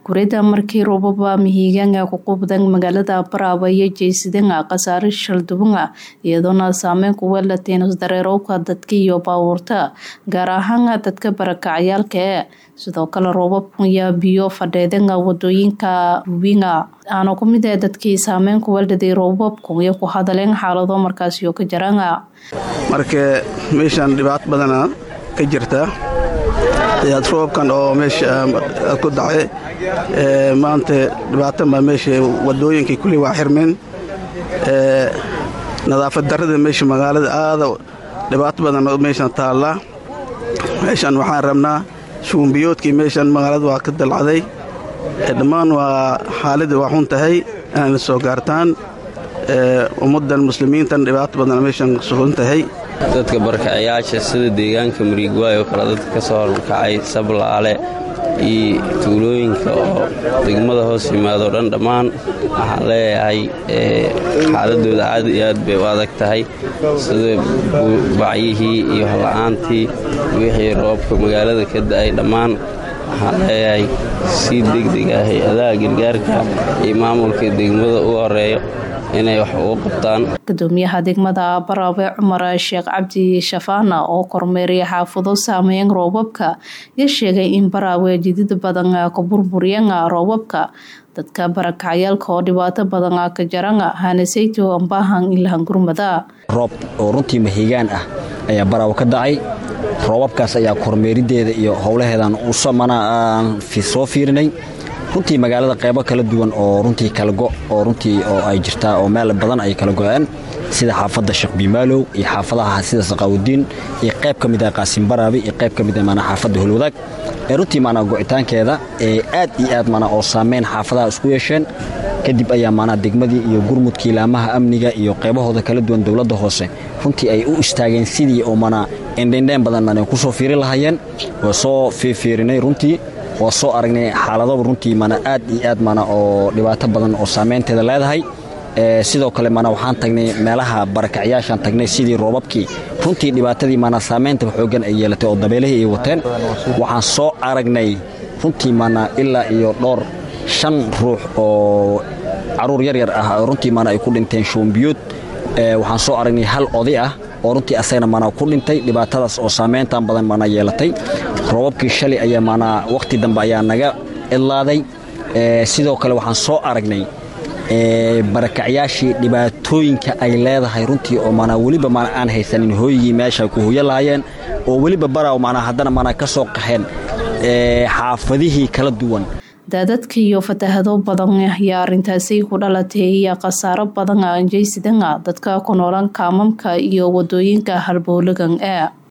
kurida markii roobaba mihigaanga ku qubdan magaalada Baraawe iyo jeysidanga khasaare shaldubanga iyadoona saameyn ku weelateen isdareerowka dadka iyo baabuurta gaar ahaan dadka barakacayaalka ee sidoo kale roobabkan iyo biyo fadheedanga wadooyinka winga aana ku mid ah dadkii saameyn ku weeldaday roobabkan iyo ku hadaleen xaalado markaasi oo ka jaranga marka meeshan dhibaato badana ka jirta ayaad roobkan oo meesha ku dhacay maanta dhibaatan baa meesha wadooyinkii kulli waa xirmeen nadaafad darrada meesha magaalada aada dhibaato badan meeshan taalla meeshan waxaan rabnaa shuumbiyoodkii meeshan magaalada waa ka dalcaday dhammaan waa xaaladda waa xun tahay inayna soo gaartaan ummaddan muslimiintan dhibaato badan meeshan sugan tahay dadka barakacayaasha sida deegaanka mariigwaay oo kale dadka ka soo horkacay sablaale iyo tuulooyinka oo degmada hoos yimaado dhan dhammaan waxaan leeyahay xaaladooda aad iyo aad bay u adag tahay sida bacyihii iyo hola-aantii wixii roobka magaalada ka da'ay dhammaan waxaan leeyahay si degdeg ah hay-adaha gargaarka iyo maamulka degmada u horeeyo inay wax ugu qabtaan gudoomiyaha degmada baraawe cumar sheekh cabdi shafaana oo kormeeriya xaafado saameyn roobabka iyo sheegay in baraawe jidid badan ka burburiyeen roobabka dadka barakacayaalka oo dhibaato badan ka jaranga hanasayto ambaahan ilahan gurmada roob oo runtii mahigaan ah ayaa baraawe ka dacay roobabkaas ayaa kormeerideeda iyo howlaheedan aan soo fiirinay runtii magaalada qaybo kala duwan oo runtii kalago oo runtii oo ay jirtaa oo meel badan ay kala go-aan sida xaafadda sheekh biimaalow iyo xaafadaha sida saqaawudiin iyo qayb ka mid ah qaasim baraabi iyo qayb ka mid ah maanaa xaafadda holwadaag ee runtii maanaa go'itaankeeda ee aad iyo aad maanaa oo saameyn xaafadaha isku yeesheen kadib ayaa maanaa degmadii iyo gurmudkii laamaha amniga iyo qaybahooda kala duwan dowladda hoose runtii ay u istaageen sidii oo maanaa indhendheen badan maanay ku soo fiiri lahaayeen waa soo fiirfiirinay runtii waa soo aragnay xaaladaba runtii mana aad iyo aad mana oo dhibaato badan oo saameynteeda leedahay sidoo kale mana waxaan tagnay meelaha barakacyaashaan tagnay sidii roobabkii runtii dhibaatadii mana saameynta xoogan ay yeelatay oo dabeelihii ay wateen waxaan soo aragnay runtii mana ilaa iyo dhowr shan ruux oo caruur yaryar ah runtii mana ay ku dhinteen shuumbiyood waxaan soo aragnay hal oday ah oo runtii asagana mana ku dhintay dhibaatadaas oo saameyntan badan mana yeelatay roobabkii shalay ayaa maanaa wakhti dambe ayaa naga idlaaday sidoo kale waxaan soo aragnay barakacyaashii dhibaatooyinka ay leedahay runtii oo maanaa weliba maana aan haysanin hooyigii meesha ku hoyo lahaayeen oo weliba baraaw maanaa haddana maanaa ka soo qaxeen xaafadihii kala duwan daadadka iyo fatahado badan ayaa arintaasi ku dhalatay iyo khasaaro badan anjeysidanga dadka ku noolan kaamamka iyo wadooyinka halbowlagan ee